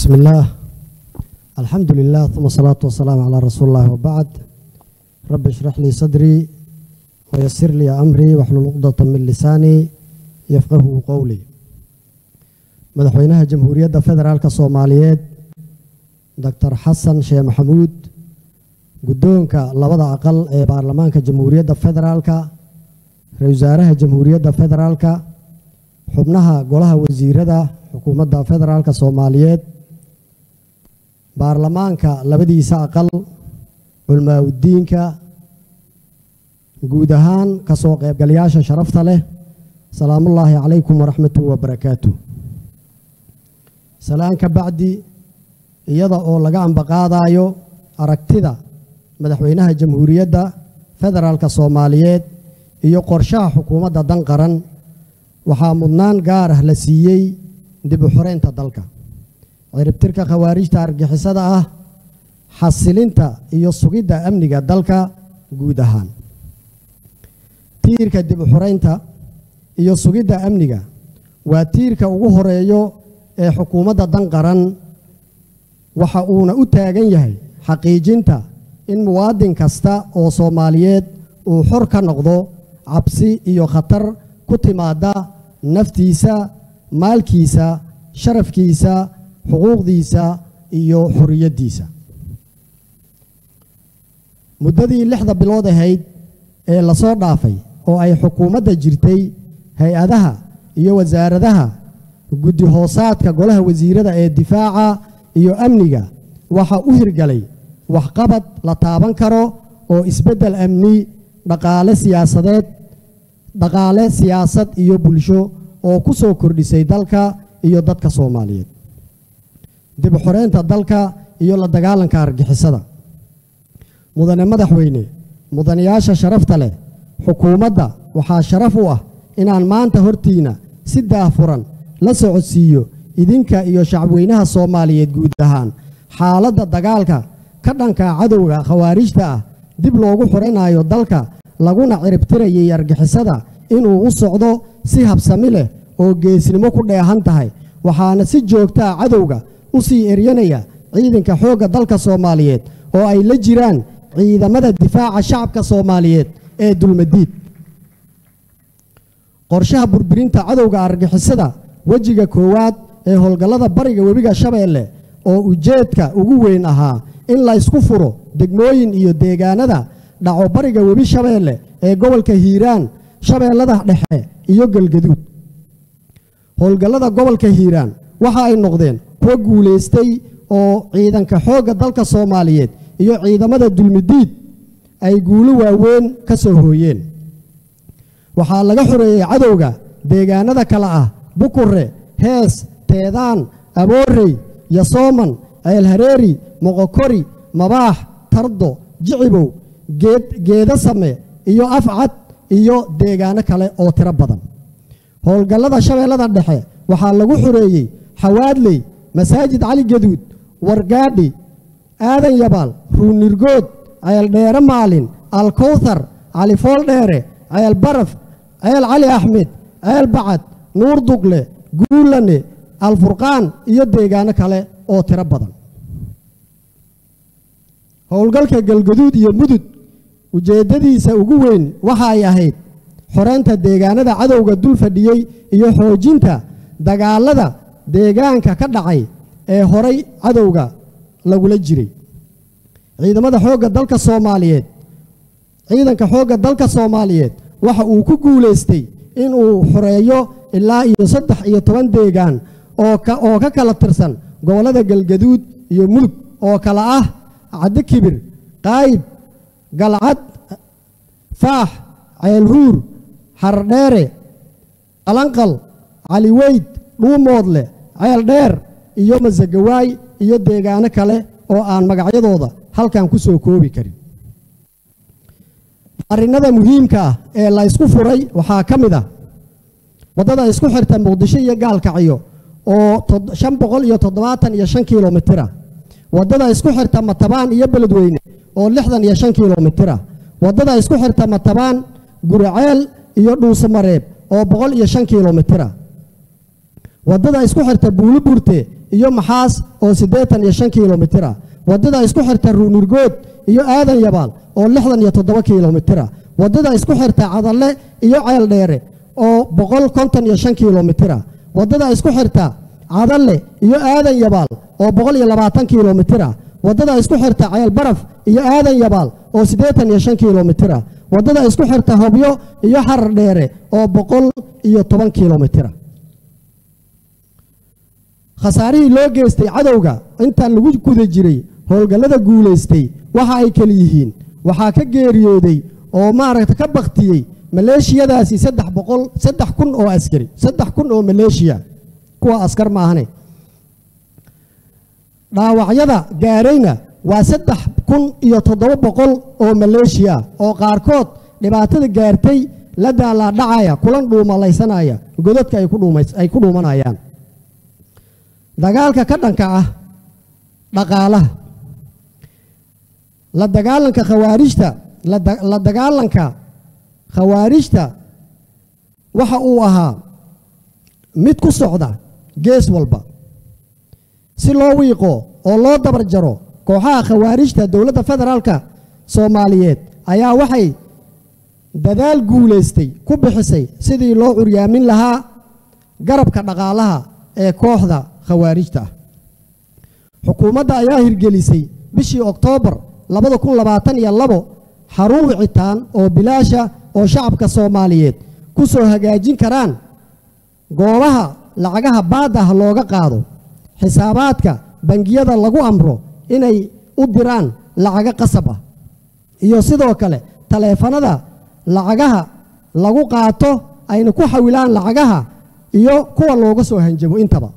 بسم الله الحمد لله ثم الصلاة والسلام على رسول الله وبعد رب اشرح لي صدري ويسر لي أمري واحلل عقدة من لساني يفقه قولي مدحوينها جمهورية فدرالك الصوماليات دكتور حسن شيخ محمود guddoonka labada aqal ee baarlamaanka jamhuuriyadda federaalka ra-iisul wasaaraha jamhuuriyadda federaalka xubnaha golaha wasiirada xukuumadda federaalka soomaaliyeed baarlamaanka labadiisa aqal culmaaudiinka guud ahaan kasoo qaybgalayaasha sharafta leh salaamullaahi calaykum waraxmatuhu wabarakaatu salaan ka bacdi iyada oo laga ambaqaadayo aragtida madaxweynaha jamhuuriyadda federaalka soomaaliyeed iyo qorshaha xukuumadda dan qaran waxaa mudnaan gaar ah la siiyey dib u xoreynta dalka ciribtirka khawaarijta argixisada ah xasilinta iyo sugidda amniga dalka guud ahaan tiirka dib u xoreynta iyo sugidda amniga waa tiirka ugu horeeyo ee xukuumadda dan qaran waxa uuna u taagan yahay xaqiijinta in muwaadin kasta oo soomaaliyeed uu xor ka noqdo cabsi iyo khatar ku timaada naftiisa maalkiisa sharafkiisa xuquuqdiisa iyo xorriyaddiisa muddadii lixda bilood ahayd ee lasoo dhaafay oo ay xukuumadda jirtay hay-adaha iyo wasaaradaha guddi hoosaadka golaha wasiirada ee difaaca iyo amniga waxaa u hirgalay waxqabad la taaban karo oo isbeddel amni dhaqaale siyaasadeed dhaqaale siyaasad iyo bulsho oo ku soo kordhisay dalka iyo dadka soomaaliyeed dib xoreynta dalka iyo la dagaalanka argixisada mudane madaxweyne mudanayaasha sharafta leh xukuumadda waxaa sharaf u ah inaan maanta hortiina si daafuran la socodsiiyo idinka iyo shacabweynaha soomaaliyeed guud ahaan xaaladda dagaalka ka dhanka cadowga khawaarijta ah dib loogu xoranayo dalka laguna ciribtirayay argixisada inuu u socdo si habsami leh oo geesnimo ku dheehan tahay waxaana si joogtaa cadowga u sii eryanaya ciidanka xoogga dalka soomaaliyeed oo ay la jiraan ciidamada difaaca shacabka soomaaliyeed ee dulmadiid qorshaha burburinta cadowga argixisada wejiga koowaad ee howlgallada bariga webiga shabeelle oo ujeedka ugu weyn ahaa in la ysku furo degmooyin iyo deegaanada dhaco bariga webi shabeelle ee gobolka hiiraan shabeellada dhexe iyo galgaduud howlgallada gobolka hiiraan waxa ay noqdeen kuwa guulaystay oo ciidanka xoogga dalka soomaaliyeed iyo ciidamada dulmidiid ay guulo waaweyn ka soo hooyeen waxaa laga xoreeyey cadowga deegaanada kale ah bukure hees teedaan aboorey yasooman ceelhareeri moqokori mabaax tardo jicibow geeda same iyo afcad iyo deegaano kale oo tiro badan howlgallada shabeellada dhexe waxaa lagu xoreeyey xawaadley masaajid cali gaduud wargaadhi aadan yabaal ruunirgood ceeldheere maalin alkowthar cali fooldheere ceel baraf ceel cali axmed ceel bacad nuur dugle guulane alfurqaan iyo deegaano kale oo tiro badan howlgalka galgaduud iyo mudug ujeeddadiisa ugu weyn waxa ay ahayd xoreynta deegaanada cadowga dul fadhiyey iyo xoojinta dagaalada deegaanka ka dhacay ee horay cadowga lagula jiray ciidamada xoogga dalka soomaaliyeed ciidanka xoogga dalka soomaaliyeed waxa uu ku guulaystay inuu xoreeyo ilaa iyo saddex iyo toban deegaan oo ka kala tirsan gobollada galgaduud iyo mudug oo kale ah caddo kibir qaayib galcad faax ceelhuur xardheere qalanqal caliweyd dhuumoodle ceel dheer iyo masagawaay iyo deegaano kale oo aan magacyadooda halkan ku soo koobi karin arrinnada muhiimka ah ee la ysku furay waxaa ka mid ah waddada isku xirta muqdisho iyo gaalkacyo oo shan boqol iyo toddobaatan iyo shan kilomitira waddada isku xirta matabaan iyo beledweyne oo lixdan iyo shan kilomitira waddada isku xirta matabaan guriceel iyo dhuusamareeb oo boqol iyo shan kilomitira waddada isku xirta buuliburte iyo maxaas oo siddeetan iyo shan kilomitira waddada isku xirta ruunurgood iyo aadan yabaal oo lixdan iyo toddoba kilomitira waddada isku xirta cadalle iyo ceel dheere oo boqol konton iyo shan kilomitira waddada isku xirta cadalle iyo aadan yabaal oo boqol iyo labaatan kilomitira waddada isku xirta ceel baraf iyo aadan yabaal oo siddeetan iyo shan kilomitira waddada isku xirta hobyo iyo xarar dheere oo boqol iyo toban kilomitira khasaarihii loo geystay cadowga intaan lagu guda jiray howlgallada guulaystay waxa ay keli yihiin waxaa ka geeriyooday oo maaragta ka baktiyey maleeshiyadaasi saddex boqol saddex kun oo askari saddex kun oo maleeshiya kuwa askar maahane dhaawacyada gaarayna waa saddex kun iyo toddoba boqol oo maleeshiya oo qaarkood dhibaatada gaartay la daalaadhacaya kulan dhuumalaysanaya godadka ay ku dhuumanayaan dagaalka ka dhanka ah dhaqaalaha la dagaalanka khawaarijta la dagaalanka khawaarijta waxa uu ahaa mid ku socda gees walba si loo wiiqo oo loo dabar jaro kooxaha khawaarijta dowladda federaalka soomaaliyeed ayaa waxay dadaal guulaystay ku bixisay sidii loo curyaamin lahaa garabka dhaqaalaha ee kooxda khawaarijta ah xukuumadda ayaa hirgelisay bishii oktoobar labada kun labaatan iyo labo xarun wicitaan oo bilaasha oo shacabka soomaaliyeed ku soo hagaajin karaan goobaha lacagaha baadda ah looga qaado xisaabaadka bangiyada lagu amro inay u diraan lacago qasab ah iyo sidoo kale taleefanada lacagaha lagu qaato ayna ku xawilaan lacagaha iyo kuwa looga soo hanjabo intaba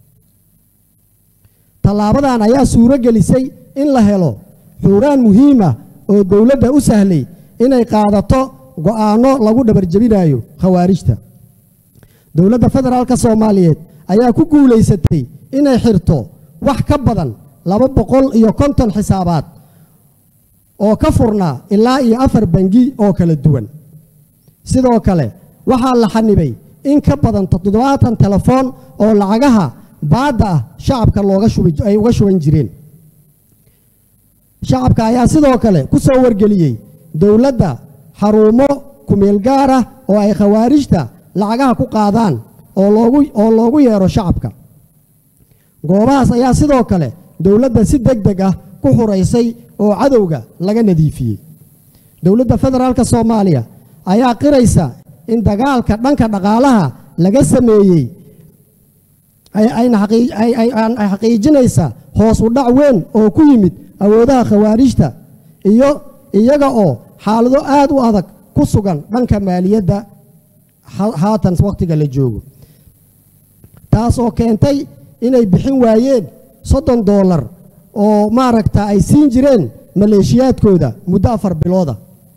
tallaabadan ayaa suuro gelisay in la helo xuuraan muhiima oo dowladda u sahlay inay qaadato go'aanno lagu dhabarjebinayo khawaarijta dowladda federaalka soomaaliyeed ayaa ku guulaysatay inay xirto wax ka badan laba boqol iyo konton xisaabaad oo ka furnaa ilaa iyo afar bangi oo kala duwan sidoo kale waxaa la xanibay in ka badan toddobaatan telefoon oo lacagaha baadda ah shacabka looga ay uga shuban jireen shacabka ayaa sidoo kale ku soo wargeliyey dowladda xarumo kumeel gaar ah oo ay khawaarijta lacagaha ku qaadaan oo loogu oo loogu yeero shacabka goobahaas ayaa sidoo kale dowladda si deg deg ah ku xuraysay oo cadowga laga nadiifiyey dowladda federaalka soomaaliya ayaa qiraysa in dagaalka dhanka dhaqaalaha laga sameeyey ay xaqiijinaysa hoos u dhac weyn oo ku yimid awoodaha khawaarijta iyo iyaga oo xaalado aad u adag ku sugan dhanka maaliyadda haatan wakhtiga la joogo taas oo keentay inay bixin waayeen soddon doolar oo maaragta ay siin jireen maleeshiyaadkooda muddo afar bilooda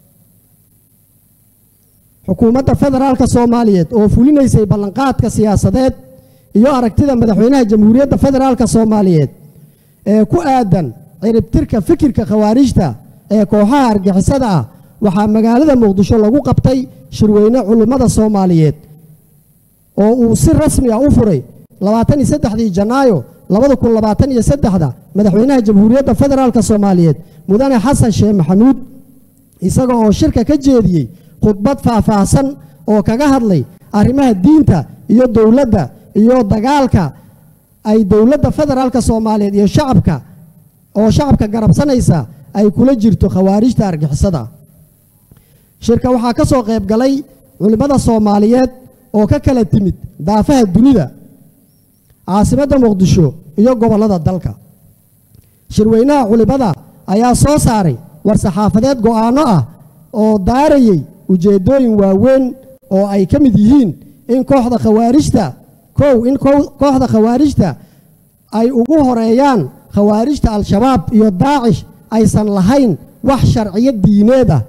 xukuumadda federaalka soomaaliyeed oo fulinaysay ballanqaadka siyaasadeed iyo aragtida madaxweynaha jamhuuriyadda federaalka soomaaliyeed ee ku aadan ciribtirka fikirka khawaarijta ee kooxaha argixisada ah waxaa magaalada muqdisho lagu qabtay shirweyne culimmada soomaaliyeed oo uu si rasmi ah u furay labaatan iyo saddexdii janaayo labada kun labaatan iyo saddexda madaxweynaha jamhuuriyadda federaalka soomaaliyeed mudane xasan sheekh maxamuud isaga oo shirka ka jeediyey khudbad faahfaahsan oo kaga hadlay arrimaha diinta iyo dowladda iyo dagaalka ay dowladda federaalka soomaaliyeed iyo shacabka oo shacabka garabsanaysa ay kula jirto khawaarijta argixisada shirka waxaa ka soo qayb galay culimmada soomaaliyeed oo ka kala timid daafaha dunida caasimadda muqdisho iyo gobollada dalka shirweynaha culimmada ayaa soo saaray war-saxaafadeed go'aanno ah oo daarayey ujeeddooyin waaweyn oo ay ka mid yihiin in kooxda khawaarijta kow in kooxda khawaarijta ay ugu horeeyaan khawaarijta al-shabaab iyo daacish aysan lahayn wax sharciyo diineed ah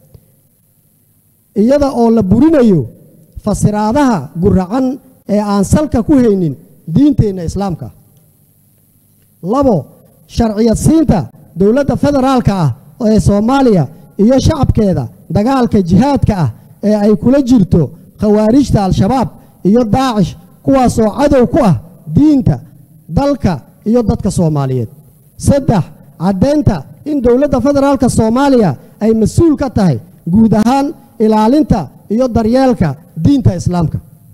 iyada oo la burinayo fasiraadaha guracan ee aan salka ku haynin diinteenna islaamka labo sharciyad siinta dowladda federaalka ah ee soomaaliya iyo shacabkeeda dagaalka jihaadka ah ee ay kula jirto khawaarijta al-shabaab iyo daacish kuwaasoo cadow ku ah diinta dalka iyo dadka soomaaliyeed saddex caddaynta in dowladda federaalka soomaaliya ay mas-uul ka tahay guud ahaan ilaalinta iyo daryeelka diinta islaamka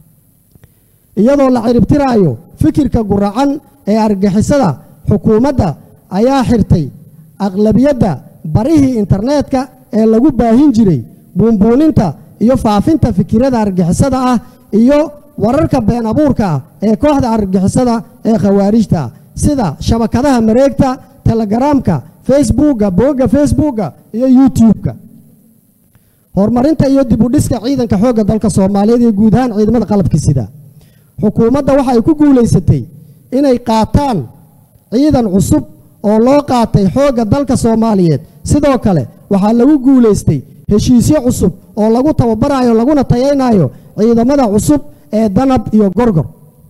iyadoo la ciribtiraayo fikirka guracan ee argixisada xukuumadda ayaa xirtay aqlabiyadda barihii internetka ee lagu baahin jiray buunbuuninta iyo faafinta fikirada argixisada ah iyo wararka been abuurka ah ee kooxda argixisada ee khawaarijta ah sida shabakadaha mareegta telegaraamka facebookga boogga facebookga iyo youtube-ka horumarinta iyo dib u dhiska ciidanka xoogga dalka soomaaliyeed iyo guud ahaan ciidamada qalabka sida xukuumadda waxa ay ku guulaysatay inay qaataan ciidan cusub oo loo qaatay xoogga dalka soomaaliyeed sidoo kale waxaa lagu guulaystay heshiisyo cusub oo lagu tababarayo laguna tayaynayo ciidamada cusub ee danab iyo gorgor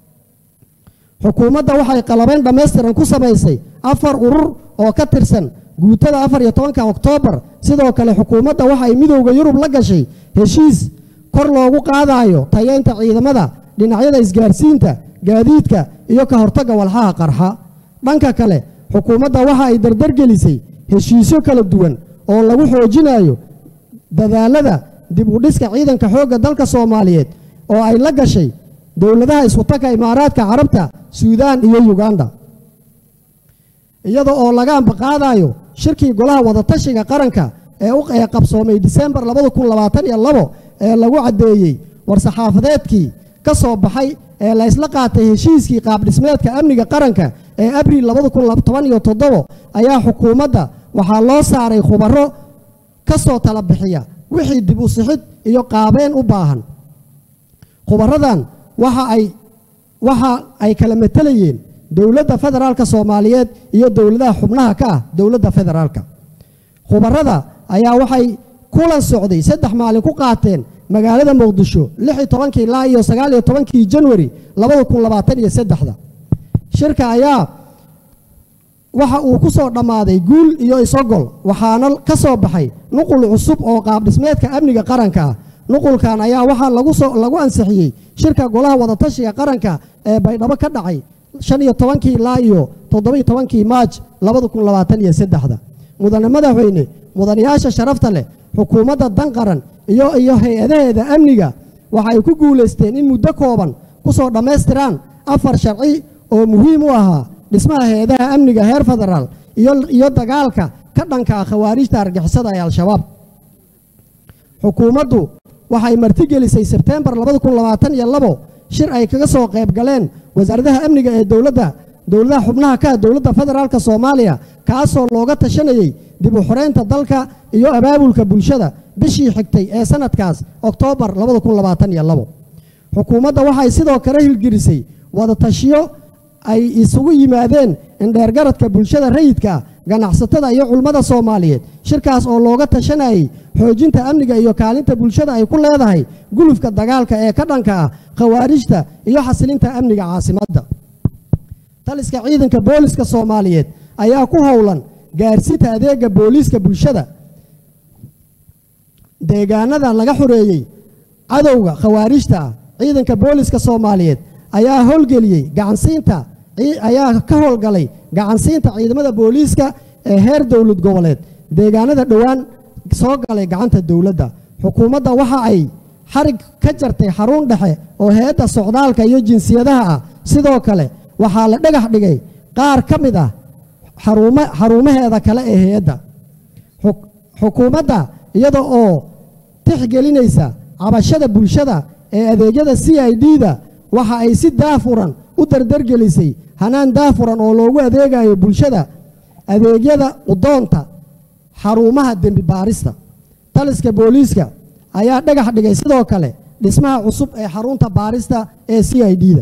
xukuumadda waxay qalabayn dhammaystiran ku samaysay afar urur oo ka tirsan guutada afar iyo tobanka oktoobar sidoo kale xukuumadda waxay midowda yurub la gashay heshiis kor loogu qaadayo tayeynta ciidamada dhinacyada isgaarsiinta gaadiidka iyo ka hortagga walxaha qarxa dhanka kale xukuumadda waxa ay dardargelisay heshiisyo kala duwan oo lagu xoojinayo dadaalada dib u dhiska ciidanka xoogga dalka soomaaliyeed oo ay la gashay dowladaha iskutanka imaaraadka carabta suudaan iyo yuganda iyada oo laga ambaqaadayo shirkii golaha wadatashiga qaranka ee u ee qabsoomay disembar ee lagu caddeeyey war-saxaafadeedkii ka soo baxay ee la ysla qaatay heshiiskii qaabdhismeedka amniga qaranka ee abriil ayaa xukuumadda waxaa loo saaray khubaro ka soo tala bixiya wixii dib u sixid iyo qaabeen u baahan khubaradan waxa ay waxa ay kala matelayeen dowladda federaalka soomaaliyeed iyo dowladaha xubnaha ka ah dowladda federaalka khubarada ayaa waxay kulan socday saddex maalin ku qaateen magaalada muqdisho kii ilaa iyo sagaaliyo tobankii janwari da shirka ayaa waxa uu ku soo dhammaaday guul iyo isogol waxaana ka soo baxay nuqul cusub oo qaabdhismeedka amniga qaranka ah nuqulkan ayaa waxaa lagu ansixiyey shirka golaha wadatashiga qaranka ee baydhabo ka dhacay shaniyo tobankii ilaa iyo toddobiyo tobankii maaj mudane madaxweyne mudanayaasha sharafta leh xukuumadda dan qaran iyo iyo hay-adaheeda amniga waxa ay ku guulaysteen in muddo kooban ku soo dhammaystiraan afar sharci oo muhiim u ahaa dhismaha hay-adaha amniga heer federaal iyo dagaalka ka dhanka ah khawaarijta argixisada ee al-shabaab xukuumaddu waxay martigelisay sebtembar shir ay kaga soo qayb galeen wasaaradaha amniga ee dowladda dowladaha xubnaha ka ah dowladda federaalka soomaaliya kaasoo looga tashanayey dib u xoreynta dalka iyo abaabulka bulshada bishii xigtay ee sanadkaas oktoobar xukuumadda waxay sidoo kale hilgelisay wadatashiyo ay isugu yimaadeen indheergaradka bulshada rayidka ah ganacsatada iyo culmada soomaaliyeed shirkaas oo looga tashanayay xoojinta amniga iyo kaalinta bulshada ay ku leedahay gulufka dagaalka ee ka dhanka ah khawaarijta iyo xasilinta amniga caasimadda taliska ciidanka booliska soomaaliyeed ayaa ku howlan gaarsiinta adeega booliiska bulshada deegaanada laga xoreeyey cadowga khawaarijta ah ciidanka booliska soomaaliyeed ayaa howlgeliyey gacansiinta ayaa ka howlgalay gacansiinta ciidamada booliiska ee heer dowlad goboleed deegaanada dhowaan soo galay gacanta dowladda xukuumadda waxa ay xarig ka jartay xarun dhexe oo hay-adda socdaalka iyo jinsiyadaha ah sidoo kale waxaa la dhagax dhigay qaar ka mid ah xarumaheeda kale ee hay-adda xukuumadda iyada oo tixgelinaysa cabashada bulshada ee adeegyada c i d-da waxa ay si daafuran u dardargelisay hanaan daafuran oo loogu adeegayo bulshada adeegyada udoonta xarumaha dembi baarista taliska booliiska ayaa dhagax dhigay sidoo kale dhismaha cusub ee xarunta baarista ee c i d-da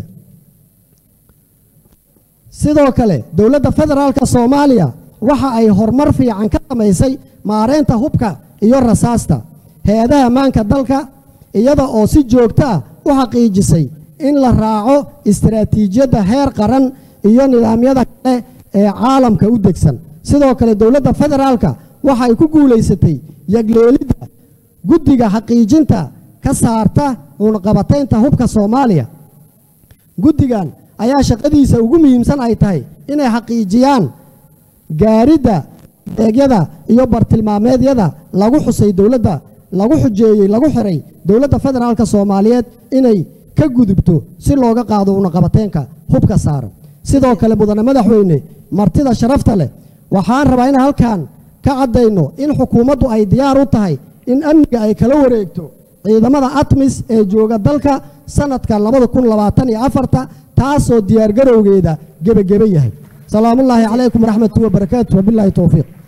sidoo kale dowladda federaalka soomaaliya waxa ay horumar fiican ka samaysay maareynta hubka iyo rasaasta hay-adaha ammaanka dalka iyada oo si joogto ah u xaqiijisay in la raaco istaraatiijiyadda heer qaran iyo nidaamyada kale ee caalamka u degsan sidoo kale dowladda federaalka waxa ay ku guulaysatay yagleelidda guddiga xaqiijinta ka saarta cunqabataynta hubka soomaaliya guddigan ayaa shaqadiisa ugu muhiimsan ay tahay inay xaqiijiyaan gaaridda deegyada iyo bartilmaameedyada lagu xusay dowladda lagu xujeeyey lagu xiray dowladda federaalka soomaaliyeed inay ka gudubto si looga qaado unaqabateenka hubka saaran sidoo kale mudane madaxweyne martida sharafta leh waxaan rabaa in halkan ka caddayno in xukuumaddu ay diyaar u tahay in amniga ay kala wareegto ciidamada atmis ee jooga dalka sanadka labada kun labaatan iyo afarta taasoo diyaargarowgeeda gebagebe yahay salaamullaahi calaykum waraxmatu wabarakaatu wabilaahi towfiiq